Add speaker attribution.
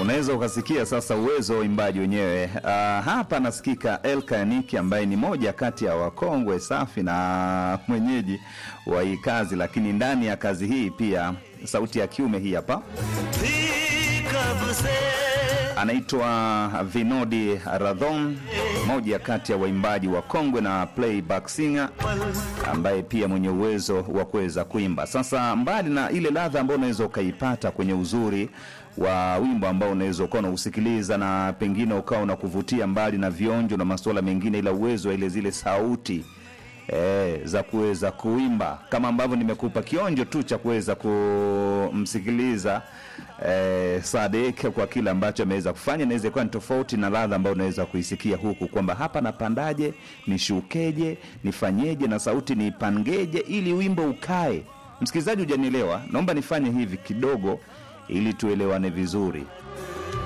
Speaker 1: unaweza ukasikia sasa uwezo wa uimbaji wenyewe. Uh, hapa nasikika Elka Yaniki ambaye ni moja kati ya wakongwe safi na mwenyeji wa hii kazi, lakini ndani ya kazi hii pia sauti ya kiume hii hapa anaitwa Vinodi Radhon, moja kati ya waimbaji wa kongwe na playback singer ambaye pia mwenye uwezo wa kuweza kuimba. Sasa mbali na ile ladha ambayo unaweza ukaipata kwenye uzuri wa wimbo ambao unaweza ukawa unausikiliza na pengine ukawa unakuvutia mbali na vionjo na masuala mengine, ila uwezo wa ile zile sauti e, za kuweza kuimba kama ambavyo nimekupa kionjo tu cha kuweza kumsikiliza e, Sadek kwa kile ambacho ameweza kufanya, inaweza kuwa ni tofauti na ladha ambayo unaweza kuisikia huku, kwamba hapa napandaje, nishukeje, nifanyeje na sauti niipangeje ili wimbo ukae. Msikilizaji, hujanielewa? Naomba nifanye hivi kidogo ili tuelewane vizuri.